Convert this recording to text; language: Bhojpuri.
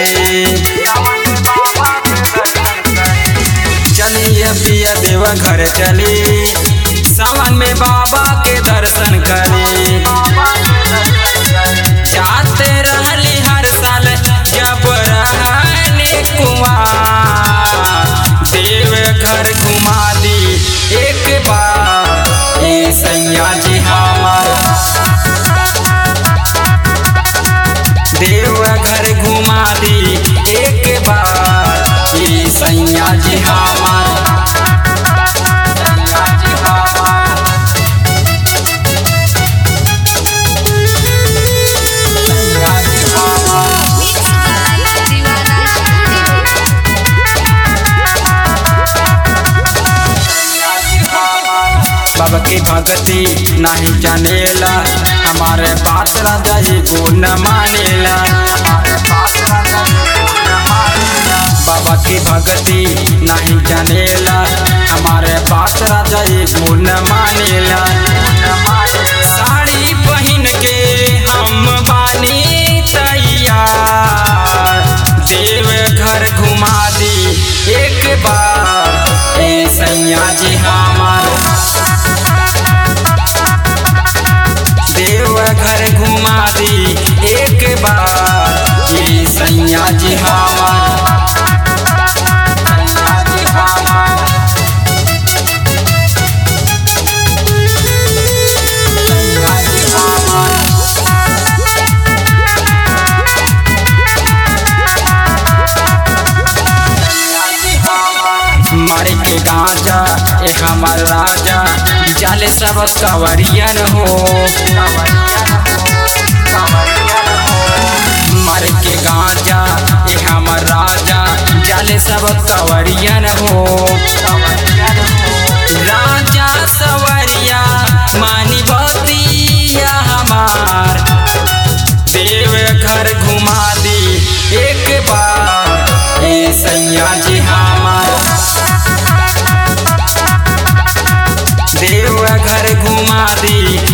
चलिए पिया देव घर चली सावन में बाबा के दर्शन करी जाते रहली हर साल जब रहने कुआं देव घर घुमा दी एक बार ए सैया जी हमार देव घर घुमा दी एक बार ए सैया जी हमार सैया जी हमार सैया जी हमार Mix by Divana Studio. बाबा की भगती नहीं जानेला हमारे बात राजा जी को न मानेला हमारे बात राजा जी को न मानेला। बाबा की भगती नहीं जानेला हमारे बात राजा जी को न मानेला साड़ी पहन के हम बानी तैयार देव घर घुमा दी एक बार ए सैया जी हमार देव घर घुमा दी एक बार ए सैया जी हमार सैया जी हमार सैया जी हमार मारे के गांजा ए हमार राजा जाले सब कवरियन हो मारे के गांजा ए हमार राजा जाले सब कवरियन हो राजा सवरिया मानी बतिया हमार देव घर घुमा दी एक बार ए सैया जी हमार देव घर घुमा दी